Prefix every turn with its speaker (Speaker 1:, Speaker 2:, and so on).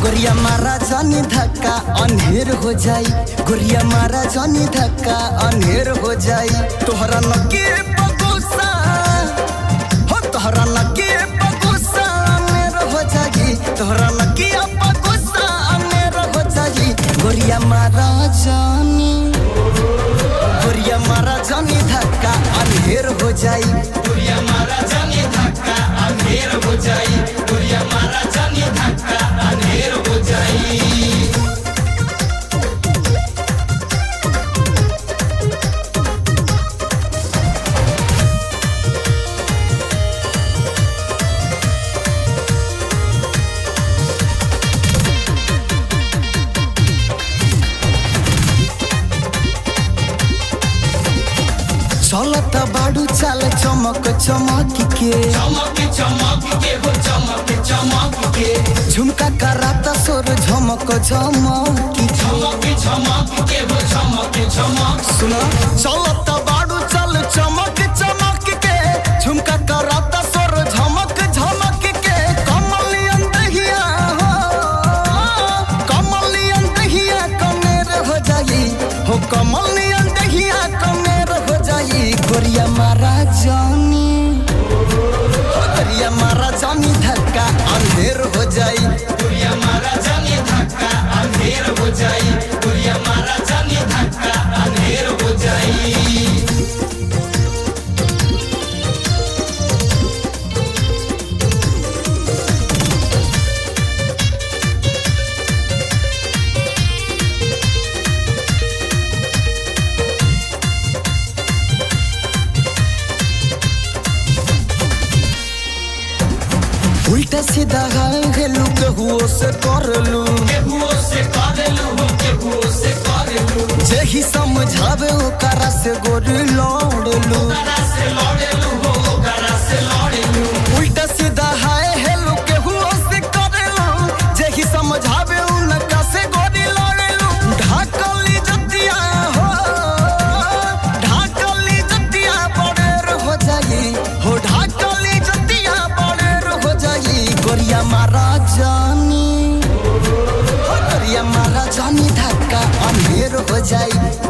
Speaker 1: गोरिया मारा जानी धक्का अनहेर हो जाई गोरिया मारा जानी धक्का अनहेर हो जाई तोहरा नके पगुसा हो तोहरा नके पगुसा अनहेर हो जाई तोहरा नके पगुसा अनहेर हो जाई गोरिया मारा जानी गोरिया मारा जानी धक्का अनहेर हो जाई
Speaker 2: गोरिया मारा जानी धक्का अंधेर हो जाई गोरिया मारा जानी धक्का अंधेर हो जाई
Speaker 1: चलत बाडू चाल चमक चमक के
Speaker 2: चमक चमक के हो चमक चमक के
Speaker 1: झुमका कराता सोर झमक झमक
Speaker 2: चमक चमक के हो चमक चमक
Speaker 1: सुना चलत बाडू चाल चमक चमक के झुमका कराता सोर झमक झमक के कमलियन दहिया हो कमलियन दहिया कमेर हो जाई हो कमलियन दहिया कमेर हो जाई गोरिया मारा जानी गोरिया मारा जानी धक्का अंधेर हो जाई
Speaker 2: गोरिया मारा जानी धक्का अंधेर हो जाई गोरिया मारा जानी धक्का अंधेर हो जाई
Speaker 1: उल्टा सीधा हेलू केहुओ से करलू
Speaker 2: केहुओ से करेलू हो केहुओ से करेलू
Speaker 1: जेही समझावे ओकरा से गोरी लड़लू
Speaker 2: करा से लड़ेलू हो करा से लड़ेलू
Speaker 1: उल्टा सीधा हाय हेलू केहुओ से करलू जेही समझावे उनका से गोरी लड़लू ढाकली जतिया हो ढाकली जतिया बड़ेर हो जाई हो ढाकली जतिया बड़ेर हो जाई गोरिया मारा जानी हो गोरिया मारा जानी धक्का अंधेर हो जाई